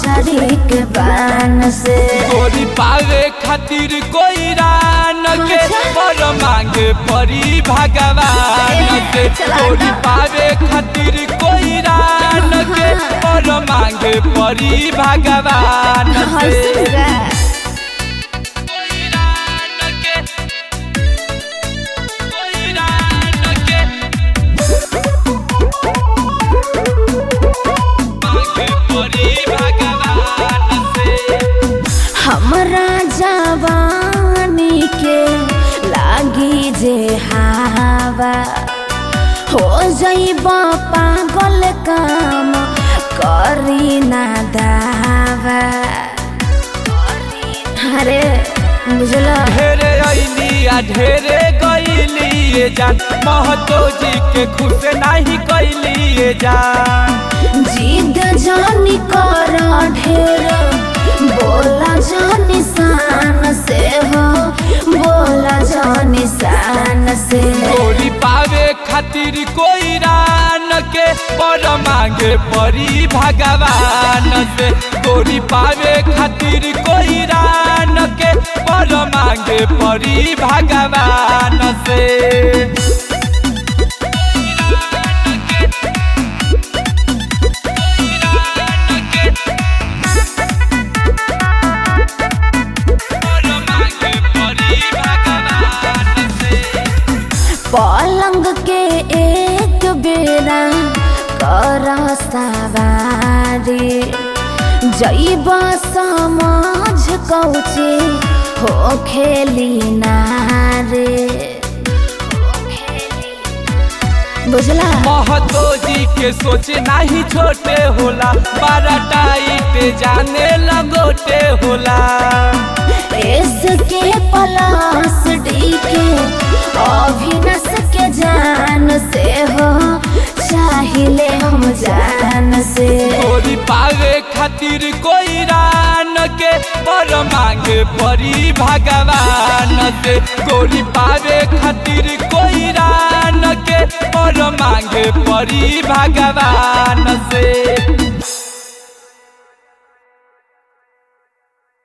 मछरी के बान से गोरी पावे खातिर कोई रान के अच्छा। पर मांगे परी भगवान के चला गोरी ना। पावे खातिर कोई रान के पर मांगे परी भगवान से हंसुरा कोई रान के कोई रान के मांगे परी भगवान से हमरा जवानी के लागी जे हवा हो जइब पागल काम करी ना दावा अरे बुझल ढेरे अइली आ ढेरे गइली ये जान महतो जी के खुश नहीं कैली ये जान जिद जानी कर ढेर बोला जानी शान से हो बोला जानी शान से गोरी पावे खातिर कोई रान के पर मांगे परी भगवान से गोरी पावे खातिर कोई रान के पर मांगे परी भगवान से पर मांगे परी भगवान से पलंग के एक बेरा कर सवारी जैब समझ कौचे हो खेली नारे बुझला महतो जी के सोच नहीं छोटे होला बड़ा टाइट जाने लगोटे होला इसके पलास डी के अभिनस के जान से हो चाहिले हम जान से गोरी पावे खातिर कोई रान के पर मांगे परी भगवान से गोरी पावे खातिर कोई रान के पर मांगे परी भगवान से